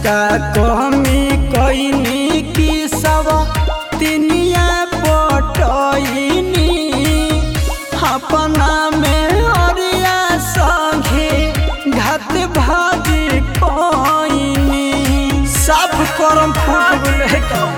का कहमी कईनी की सब तिनिया पटईनी अपना में अरिया संगे घात भाजी कईनी सब करम फूट गले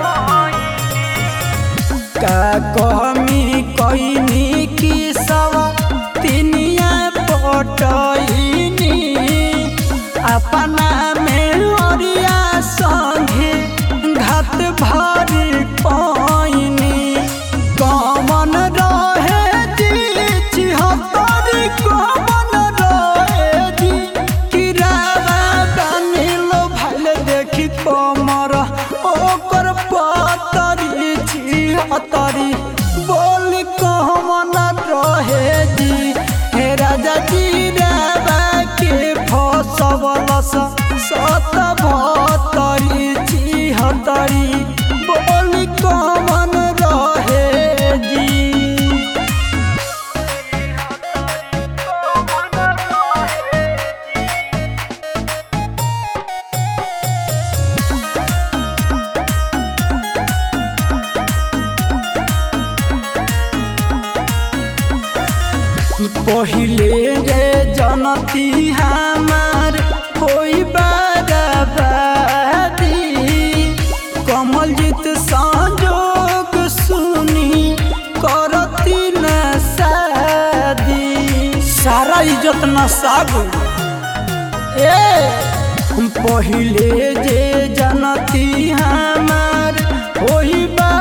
का कहमी कईनी की सब तिनिया पटईनी अपना में ओरिया संगे घात भारी पाइनी कमन रहे जी चिहतरी कमन रहे जी किरावा बनिलो भले देखी कमर ओकर पतरी छिहतरी बोल कहमन रहे जी हे राजा जी रावा के फसवलस सत भतरी छिहतरी बोल कहमन रहे जी पहिले रे जनती हमार होई बराबादी कमल जीत संजोग सुनी करती न शादी सारा इज्जत न सागु ए पहिले जे जनती हमार होई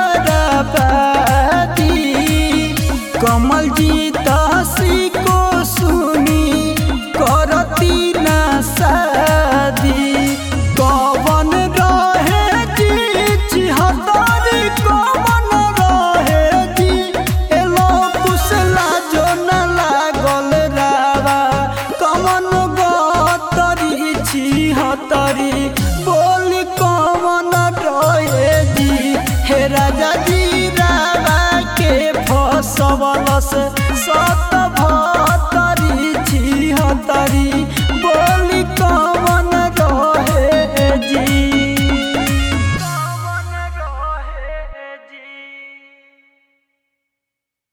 बराबादी कमल जीत हसी को सुनी करती न शादी कवन रहे जी चिहतरी कवन रहे जी एलो कुशला जो न लागल रावा कवन गतरी छिहतरी बोली कवन रहे जी हे राजा जी रावा के फसवलस सत